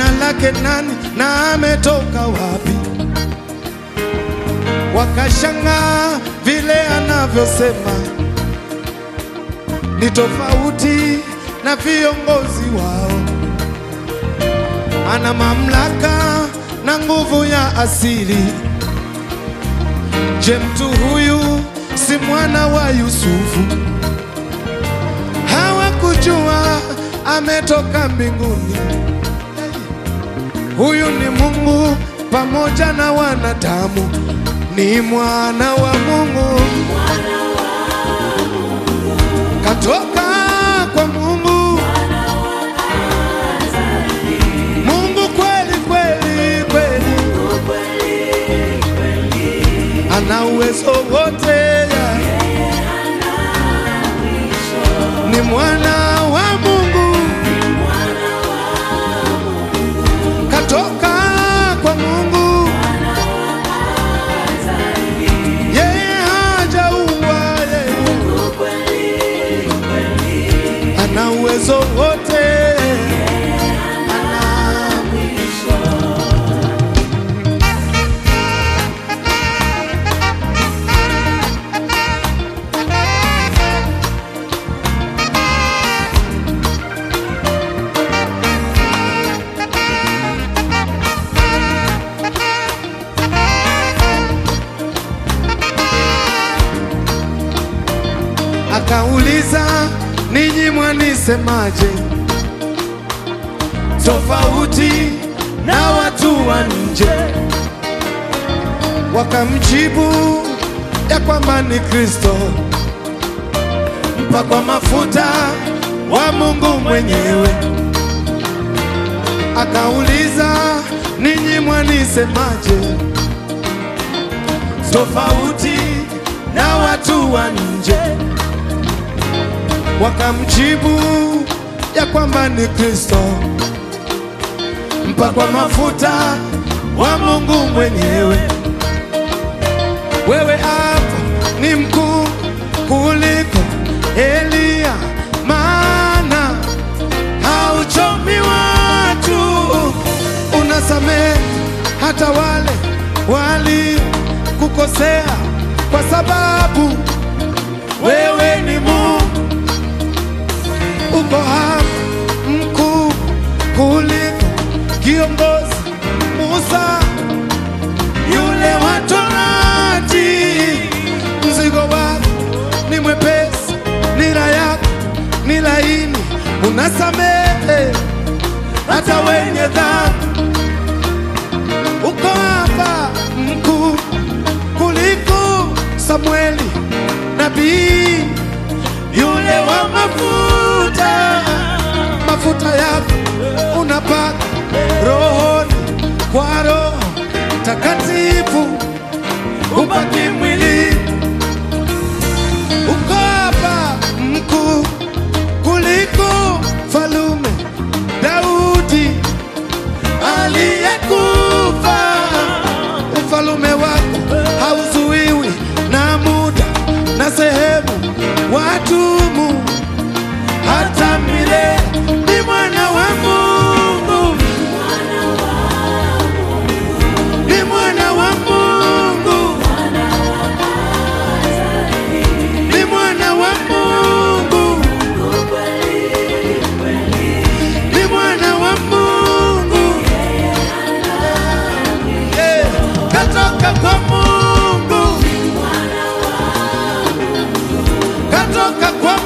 jina lake nani na ametoka wapi? Wakashangaa vile anavyosema ni tofauti na viongozi wao. Ana mamlaka na nguvu ya asili. Je, mtu huyu si mwana wa Yusufu? Hawakujua ametoka mbinguni. Huyu ni Mungu pamoja na wanadamu, ni mwana wa Mungu, katoka kwa Mungu, Mungu kweli kweli kweli, ana uwezo wote, ya. ni mwana wa Mungu, katoka kwa Mungu, yeye hajaua, yeye ana uwezo wote, ana Akauliza, ninyi mwanisemaje? Tofauti na watu wa nje. Wakamjibu ya kwamba ni Kristo mpakwa mafuta wa Mungu mwenyewe. Akauliza, ninyi mwanisemaje? Tofauti na watu wa nje wakamjibu ya kwamba ni Kristo mpakwa mafuta wa Mungu mwenyewe. Wewe hapa ni mkuu kuliko Eliya, maana hauchomi watu, unasamehe hata wale walikukosea, kwa sababu wewe ni Mungu uko hapa mkuu kuliko kiongozi Musa yule wa Torati. Mzigo wako ni mwepesi, nira yako ni laini, unasamehe hata wenye dhambi. Uko hapa mkuu kuliko Samueli nabii yule wa mafuta, mafuta yako unapaka rohoni kwa Roho Takatifu, upaki mwili. Uko hapa mkuu kuliko falume Daudi aliyekufa. Ufalume wako hauzuiwi na muda na sehemu, watumu hata milele. Ni mwana wa Mungu, ni mwana wa Mungu, ni mwana wa Mungu, ni mwana wa Mungu, Eh, katoka kwa Mungu, katoka kwa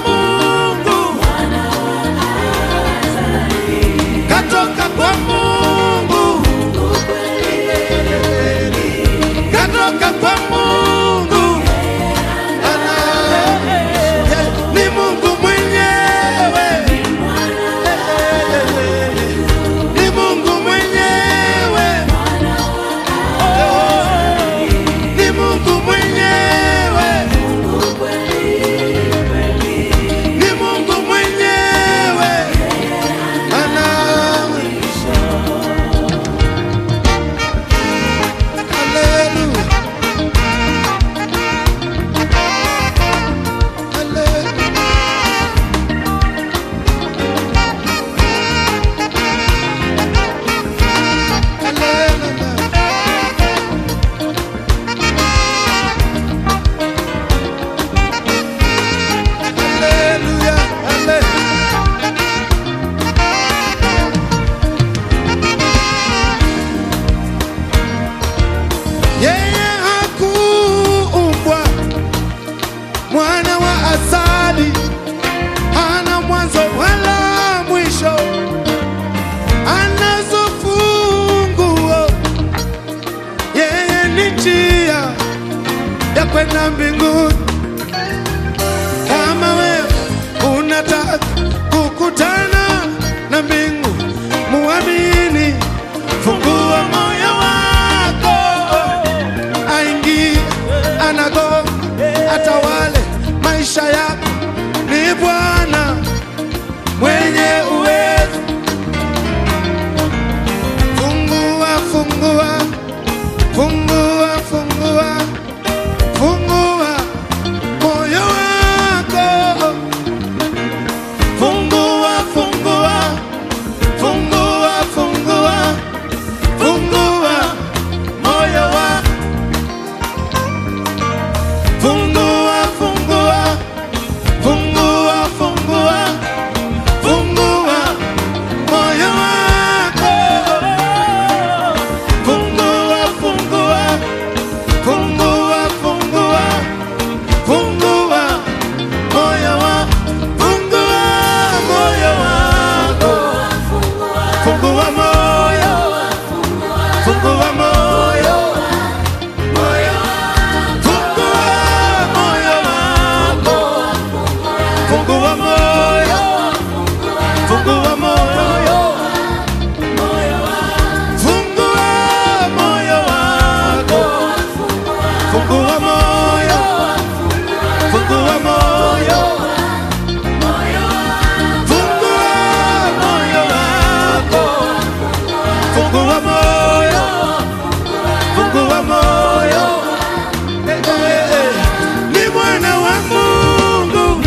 fungua moyo, fungua moyo. Eh, eh, eh. Ni mwana wa Mungu,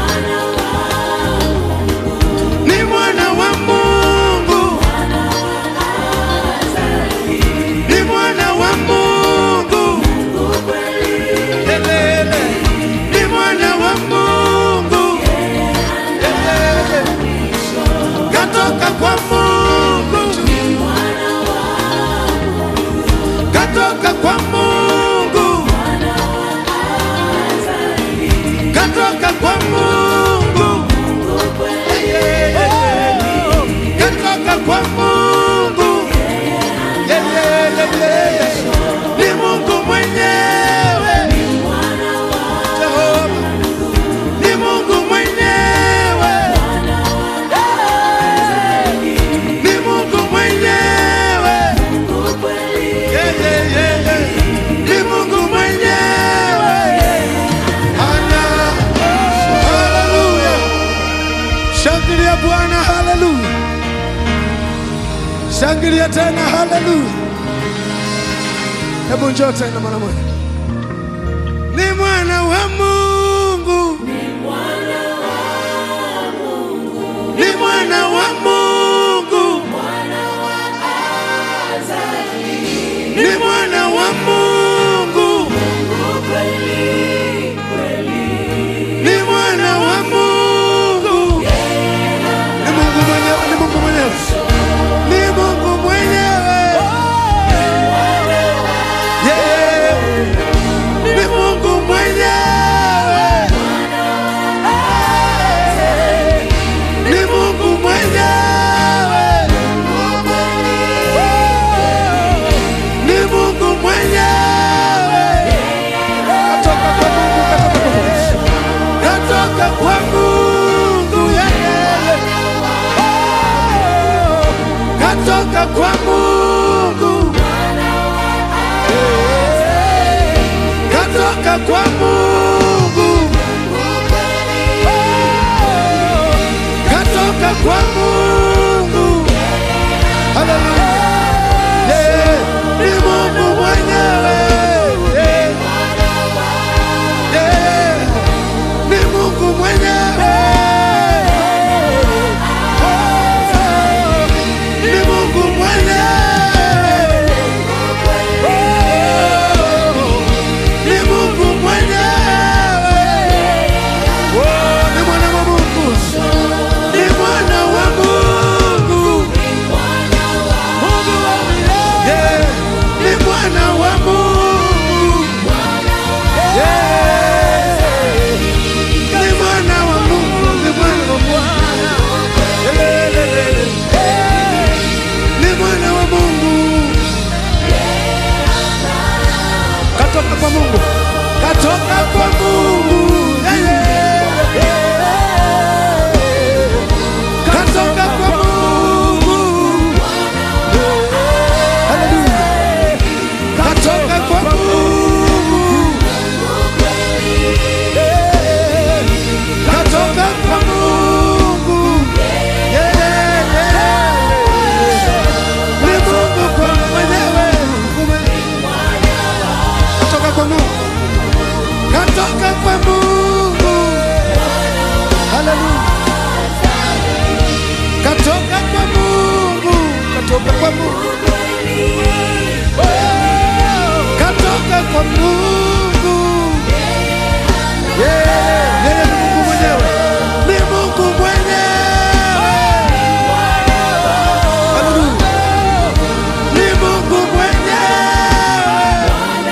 ni mwana wa Mungu, ni mwana wa Mungu, Elele. ni mwana wa Mungu, Elele. katoka kwa Mungu, katoka kwa Mungu, katoka kwa Mungu, katoka kwa Mungu, ni Mungu mwenyewe, Jehova, ni Mungu mwenyewe, ni Mungu mwenyewe, Yeah, yeah, yeah, yeah. ni Mungu mwenyewe. Ana, haleluya, shangilia Bwana, haleluya, shangilia tena, haleluya. Hebu njoo tena mara moja. Ni mwana wa Mungu, ni mwana wa Mungu, ni mwana wa Mungu, ni mwana wa Mungu, ni Mungu mwenyewe, ni Mungu mwenyewe, ni Mungu mwenyewe, yeah, ni Mungu mwenyewe, ni Mungu mwenyewe, ni Mungu mwenyewe, katoka kwa Mungu, katoka kwa Mungu, katoka kwa Mungu, yeah, yeah, yeah. katoka kwa Mungu, katoka kwa Mungu, katoka kwa Mungu. Haleluya. Yeah, ni Mungu mwenyewe. Yeah. Yeah, ni Mungu mwenyewe. Ni Mungu mwenyewe. Ni Mungu mwenyewe. Oh, ni mwana wa Mungu. Ni mwana wa Mungu. Mungu wa milele. Yeah, ni mwana wa Mungu. Yeah. Ni mwana wa Mungu, ni mwana wa Bwana. Lelelelele. Ni mwana wa Mungu. Katoka kwa Mungu. Katoka kwa Mungu. Yeah, yeah. Katoka kwa Mungu. Hallelujah. Katoka kwa Mungu. Katoka kwa Mungu. Yeah, yeah, yeah. Ni Mungu kwa mwenyewe. Katoka kwa Mungu. Katoka kwa Mungu. Hallelujah. Katoka kwa Mungu. Katoka kwa Mungu. Katoka kwa Mungu. Yeah, yeye ni Mungu mwenyewe. Ni Mungu mwenyewe. Hallelujah. Ni Mungu mwenyewe.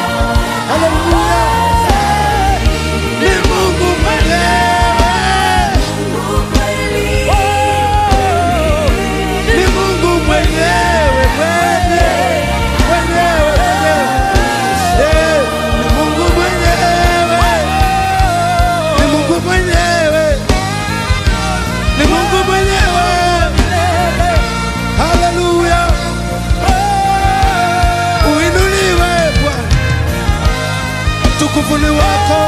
Hallelujah. Ni Mungu mwenyewe. Ni Mungu mwenyewe, mwenyewe, mwenyewe, mwenyewe. Yeah, ni Mungu mwenyewe. Ni Mungu mwenyewe. Ni Mungu mwenyewe. Haleluya. Uinuliwe Bwana. Utukufu ni wako.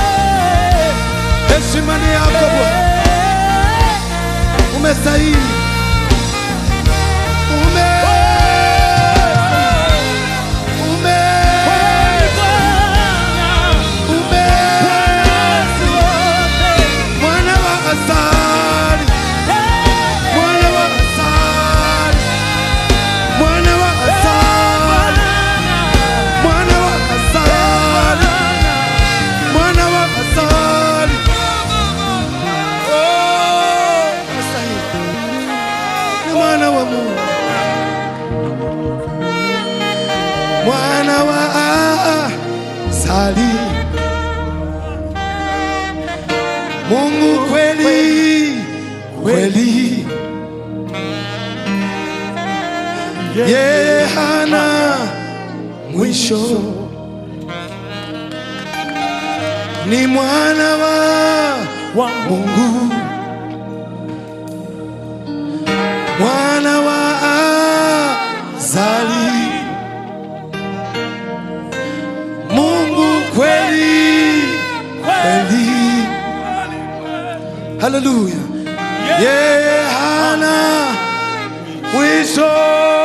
Heshima ni yako Bwana. Umestahili. Ume mwana wa Azali, Mungu kweli kweli, yeye hana mwisho, ni mwana wa wa Mungu, mwana wa Azali, Mungu kweli kweli, haleluya, yeye hana mwisho.